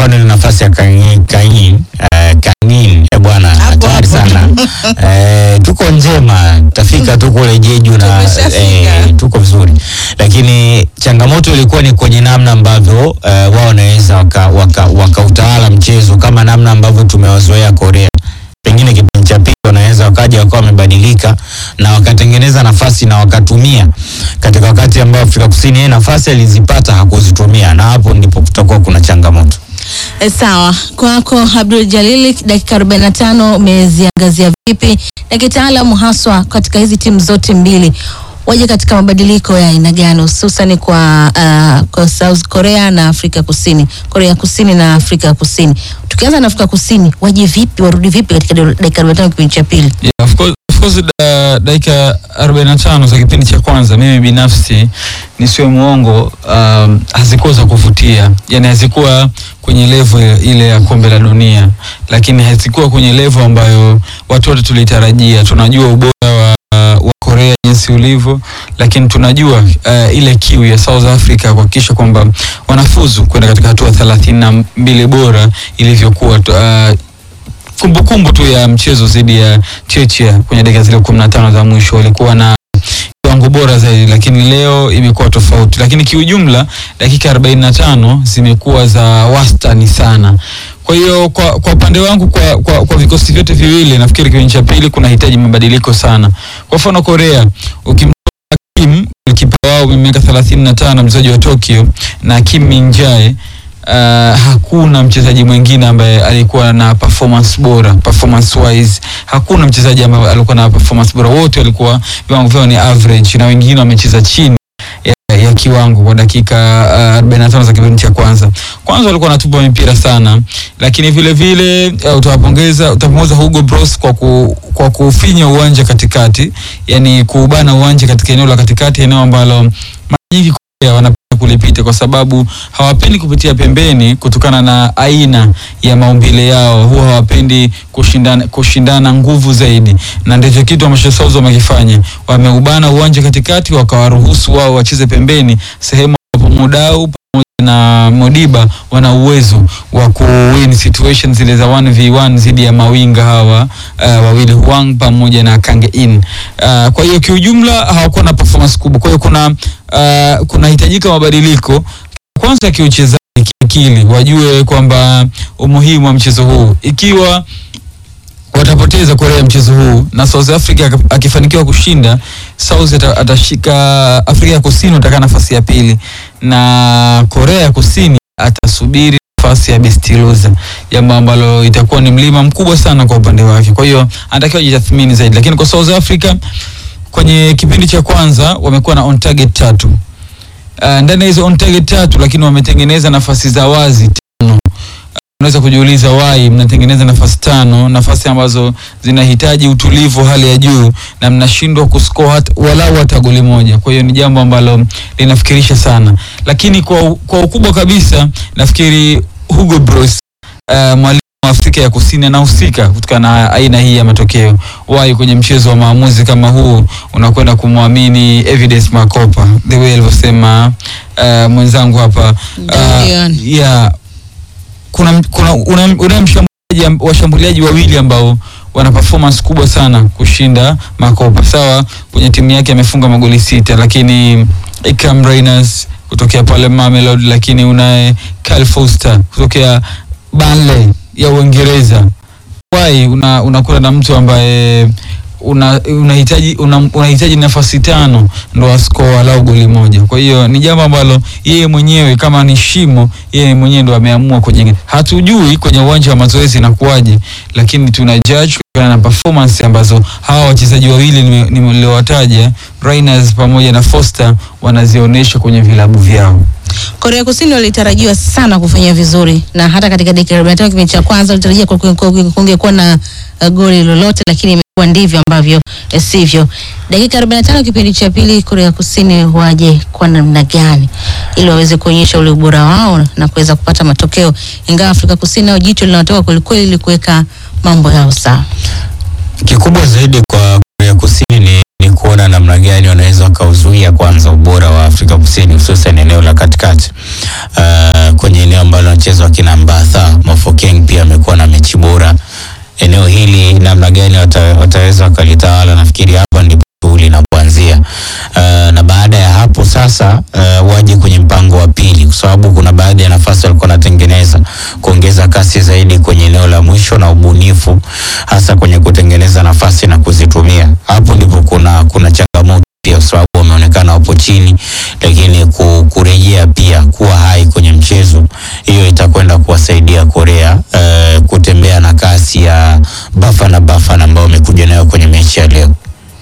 mfano ile nafasi ya Kain Kain eh, Kanin eh, bwana Hapo, hatari hapo. sana eh, tuko njema tafika tu kule Jeju na Tumeshafika. eh, tuko vizuri, lakini changamoto ilikuwa ni kwenye namna ambavyo eh, wao wanaweza wakautawala waka, wakautawala mchezo kama namna ambavyo tumewazoea Korea. Pengine kipindi cha pili wanaweza wakaja wakawa wamebadilika na wakatengeneza nafasi na wakatumia katika wakati ambao Afrika Kusini yeye nafasi alizipata hakuzitumia, na hapo ndipo kutakuwa kuna changamoto. E, sawa kwako Abdul Jalili, dakika 45 umeziangazia vipi na kitaalamu haswa katika hizi timu zote mbili waje katika mabadiliko ya aina gani hususan kwa, uh, kwa South Korea na Afrika Kusini, Korea Kusini na Afrika Kusini. Tukianza na Afrika Kusini, waje vipi, warudi vipi katika dakika 45 kipindi cha pili? Yeah, of course, of course da, dakika 45 za kipindi cha kwanza mimi binafsi nisiwe muongo um, hazikuwa za kuvutia yani hazikuwa kwenye level ile ya kombe la dunia lakini hazikuwa kwenye level ambayo watu wote tulitarajia tunajua ubora wa, wa Korea jinsi ulivyo lakini tunajua uh, ile kiu ya South Africa kuhakikisha kwamba wanafuzu kwenda katika hatua thelathini na mbili bora ilivyokuwa tu- uh, kumbukumbu tu ya mchezo dhidi ya Chechia kwenye dakika zile kumi na tano za mwisho walikuwa na kiwango bora zaidi, lakini leo imekuwa tofauti. Lakini kiujumla dakika arobaini na tano zimekuwa za wastani sana. Kwa hiyo kwa, kwa upande wangu kwa, kwa, kwa vikosi vyote viwili nafikiri kipindi cha pili kunahitaji mabadiliko sana. Kwa mfano Korea ukimtoa Kim kipa wao mwenye miaka thelathini na tano mchezaji wa Tokyo na Kim Min Jae uh, hakuna mchezaji mwingine ambaye alikuwa na performance bora performance wise hakuna mchezaji ambaye alikuwa na performance bora wote walikuwa viwango vyao ni average na wengine wamecheza chini ya, ya kiwango kwa dakika uh, 45 za kipindi cha kwanza kwanza walikuwa wanatupa mipira sana lakini vile vile uh, utawapongeza utapongeza Hugo Bros kwa ku, kwa kufinya uwanja katikati yani kuubana uwanja katika eneo la katikati eneo ambalo mara nyingi Korea wanapenda kulipita kwa sababu hawapendi kupitia pembeni kutokana na aina ya maumbile yao huwa hawapendi kushindana, kushindana nguvu zaidi na ndicho kitu ambacho South wamekifanya wameubana uwanja katikati wakawaruhusu wao wacheze pembeni sehemu ambapo Mudau pamoja na Modiba wana uwezo wa kuwin situation zile za 1v1 dhidi ya mawinga hawa uh, wawili Huang pamoja na Kang In. Uh, kwa hiyo kiujumla hawakuwa na performance kubwa. Kwa hiyo kuna uh, kunahitajika mabadiliko kwanza kiuchezaji, kiakili, wajue kwamba umuhimu wa mchezo huu ikiwa watapoteza Korea mchezo huu na South Africa ak- akifanikiwa kushinda, South ata- atashika Afrika ya Kusini atakaa nafasi ya pili na Korea ya Kusini atasubiri nafasi ya best loser, jambo ambalo itakuwa ni mlima mkubwa sana kwa upande wake. Kwa hiyo anatakiwa jitathmini zaidi, lakini kwa South Africa kwenye kipindi cha kwanza wamekuwa na on target tatu uh, ndani ya hizo on target tatu, lakini wametengeneza nafasi za wazi tano. Unaweza kujiuliza why mnatengeneza nafasi tano, nafasi ambazo zinahitaji utulivu wa hali ya juu na mnashindwa kuscore hata walau hata goli moja. Kwa hiyo ni jambo ambalo linafikirisha sana, lakini kwa, u- kwa ukubwa kabisa nafikiri Hugo Bros uh, mwalimu wa Afrika ya Kusini anahusika kutokana na aina hii ya matokeo. Why kwenye mchezo wa maamuzi kama huu unakwenda kumwamini Evidence Makopa the way alivyosema uh, mwenzangu hapa Dorian. yeah, kuna, kuna una, una mshambuliaji amb- washambuliaji wawili ambao wana performance kubwa sana kushinda Makopa. Sawa, kwenye timu yake amefunga magoli sita, lakini Ikram Reyners kutokea pale Mamelodi, lakini unaye Kyle Foster kutokea Burnley ya Uingereza. Why una unakuwa na mtu ambaye una unahitaji una, unahitaji nafasi tano ndo ascore walau goli moja. Kwa hiyo ni jambo ambalo yeye mwenyewe kama ni shimo, yeye mwenyewe ndo ameamua kujenga. Hatujui kwenye uwanja wa mazoezi inakuwaje, lakini tuna judge kutokana na performance ambazo hawa wachezaji wawili nime- niliowataja Reyners pamoja na Foster wanazionyesha kwenye vilabu vyao. Korea Kusini walitarajiwa sana kufanya vizuri na hata katika dakika 45 kipindi cha kwanza walitarajia ku- ku- ku- kungekuwa na uh, goli lolote, lakini imekuwa ndivyo ambavyo eh, sivyo. Dakika 45 kipindi cha pili, Korea Kusini waje kwa namna gani ili waweze kuonyesha ule ubora wao na kuweza kupata matokeo, ingawa Afrika Kusini nao jicho linatoka kwelikweli ili kuweka mambo yao sawa. Kikubwa zaidi kwa Korea Kusini ni, ni kuona namna gani wanaweza wakauzuia kwanza ubora wa Afrika Kusini hususan eneo la katikati uh, kwenye eneo ambalo wanacheza wakina Mbatha wataweza wakalitawala. Nafikiri hapa ndipo shughuli inapoanzia. Uh, na baada ya hapo sasa uh, waje kwenye mpango wa pili, kwa sababu kuna baadhi ya nafasi walikuwa wanatengeneza kuongeza kasi zaidi kwenye eneo la mwisho na ubunifu, hasa kwenye kutengeneza nafasi na kuzitumia. Hapo ndipo kuna kuna changamoto pia, kwa sababu wameonekana wapo chini, lakini ku- kurejea pia kuwa hai kwenye mchezo, hiyo itakwenda kuwasaidia Korea uh, kutembea na kasi ya Bafana Bafana ambao wamekuja nayo kwenye mechi ya leo.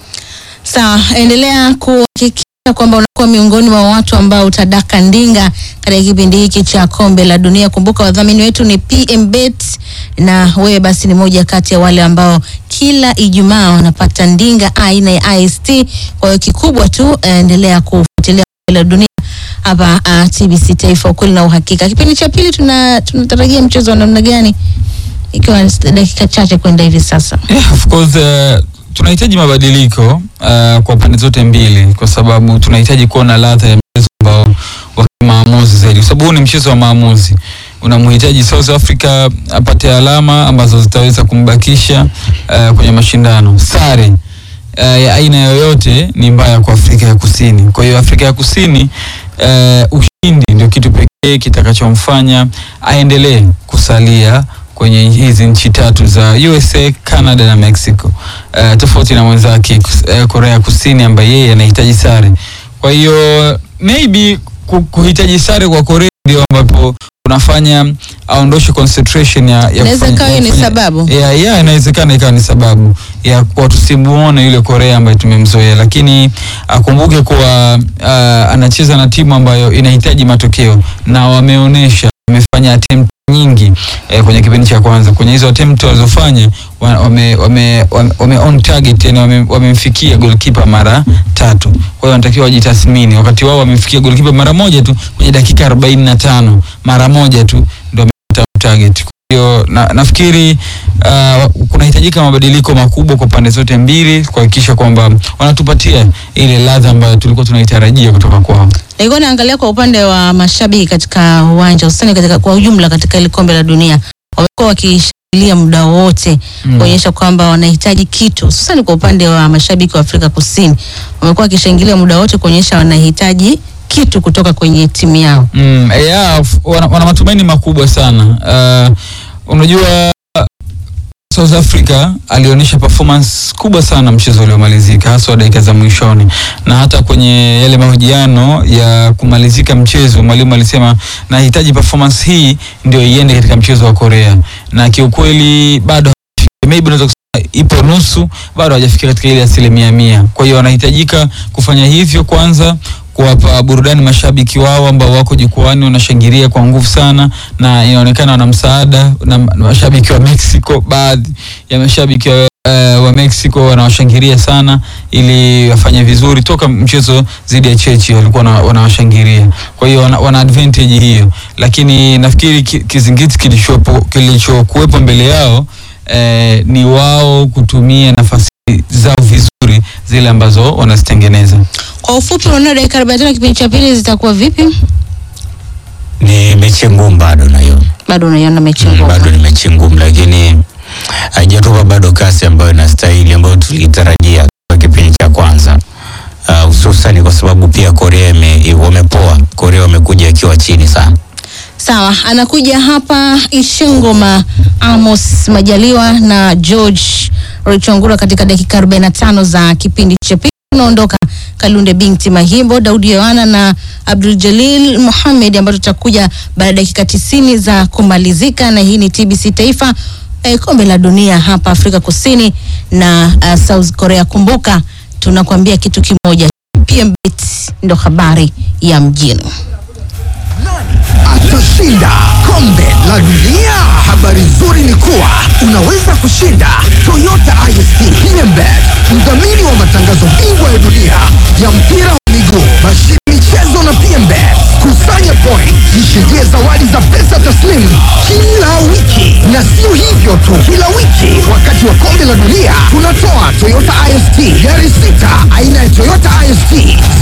Sawa, endelea kuhakikisha kwamba unakuwa miongoni mwa watu ambao utadaka ndinga katika kipindi hiki cha kombe la dunia. Kumbuka wadhamini wetu ni PMBet na wewe basi ni moja kati ya wale ambao kila Ijumaa wanapata ndinga aina ya IST. Kwa hiyo kikubwa tu eh, endelea kufuatilia kombe la dunia hapa uh, TBC Taifa, ukweli na uhakika. Kipindi cha pili tuna tunatarajia mchezo wa namna gani, ikiwa ni dakika chache kwenda hivi sasa? Yeah, of course uh, tunahitaji mabadiliko uh, kwa pande zote mbili, kwa sababu tunahitaji kuona ladha ya mchezo ambao wa maamuzi zaidi, kwa sababu huu ni mchezo wa maamuzi. Unamhitaji South Africa apate alama ambazo zitaweza kumbakisha uh, kwenye mashindano. Sare uh, ya aina yoyote ni mbaya kwa Afrika ya Kusini. Kwa hiyo Afrika ya Kusini uh, ushindi ndio kitu pekee kitakachomfanya aendelee kusalia kwenye hizi nchi tatu za USA, Canada na Mexico. Uh, tofauti na mwenzake uh, Korea Kusini ambaye yeye anahitaji sare. Kwa hiyo maybe ku- kuhitaji sare kwa Korea ndio ambapo unafanya aondoshe concentration ya, ya Inaweza kufanya- ikawa hiyo ni kufanya- sababu. ya, ya inawezekana ikawa ni sababu ya kwa tusimuone yule Korea ambaye tumemzoea, lakini akumbuke kuwa uh, anacheza na timu ambayo inahitaji matokeo na wameonyesha, wamefanya attempt nyingi eh, kwenye kipindi cha kwanza. Kwenye hizo attempt walizofanya wa- wame, wame, wame, wame on target, yani wame- wamemfikia goalkeeper mara tatu. Kwa hiyo wanatakiwa wajitathmini, wakati wao wamemfikia goalkeeper mara moja tu kwenye dakika 45 mara moja tu ndio wamepata target. Kwa hiyo na, nafikiri uh, kunahitajika mabadiliko makubwa kwa pande zote mbili kuhakikisha kwamba wanatupatia ile ladha ambayo tulikuwa tunaitarajia kutoka kwao. Nilikuwa naangalia kwa upande wa mashabiki katika uwanja hususani katika kwa ujumla katika ile kombe la dunia, wamekuwa wakishangilia muda wote Mm. kuonyesha kwamba wanahitaji kitu, hususani kwa upande wa mashabiki wa Afrika Kusini, wamekuwa wakishangilia muda wote kuonyesha wanahitaji kitu kutoka kwenye timu yao. Mm, yeah, f- wana, wana matumaini makubwa sana. Uh, unajua South Africa alionyesha performance kubwa sana mchezo uliomalizika hasa dakika za mwishoni, na hata kwenye yale mahojiano ya kumalizika mchezo mwalimu alisema nahitaji performance hii ndio iende katika mchezo wa Korea, na kiukweli bado maybe unaweza kusema ipo nusu, bado hajafikia katika ile asilimia mia. Kwa hiyo wanahitajika kufanya hivyo kwanza kuwapa burudani mashabiki wao ambao wako jukwani wanashangilia kwa nguvu sana, na inaonekana wana msaada na na mashabiki wa Mexico. Baadhi ya mashabiki wa, uh, wa Mexico wanawashangilia sana ili wafanye vizuri. Toka mchezo dhidi ya Chechi walikuwa wana- wanawashangilia, kwa hiyo wana, wana advantage hiyo, lakini nafikiri ki- kizingiti kilichopo kilichokuwepo mbele yao eh, ni wao kutumia nafasi zao vizuri zile ambazo wanazitengeneza. Kwa ufupi, unaona dakika 45 kipindi cha pili zitakuwa vipi? Ni mechi ngumu bado na hiyo Bado unaiona mechi Mm, ngumu. bado ni mechi ngumu, lakini haijatupa bado kasi ambayo inastahili ambayo tulitarajia kwa kipindi cha kwanza, Ah, hususan kwa sababu pia Korea ime- wamepoa. Korea wamekuja akiwa chini sana. Sawa, anakuja hapa Ishengoma Amos Majaliwa na George Richongura katika dakika 45 za kipindi cha pili. Tunaondoka Kalunde binti Mahimbo, Daudi Yohana na Abdul Jalil Mohamed ambao tutakuja baada ya dakika 90 za kumalizika, na hii ni TBC Taifa eh, kombe la dunia hapa Afrika Kusini na uh, South Korea. Kumbuka tunakuambia kitu kimoja, PMBet ndo habari ya mjini. atashinda kombe la dunia. Habari nzuri ni kuwa unaweza kushinda Toyota IST PMBet, mdhamini wa matangazo bingwa ya dunia ya mpira wa miguu, Bashiri michezo na PMBet. Kusanya point, jishindie zawadi za pesa taslimu kila wiki, na sio hivyo tu, kila wiki wakati wa kombe la dunia tunatoa Toyota IST gari sita aina ya Toyota IST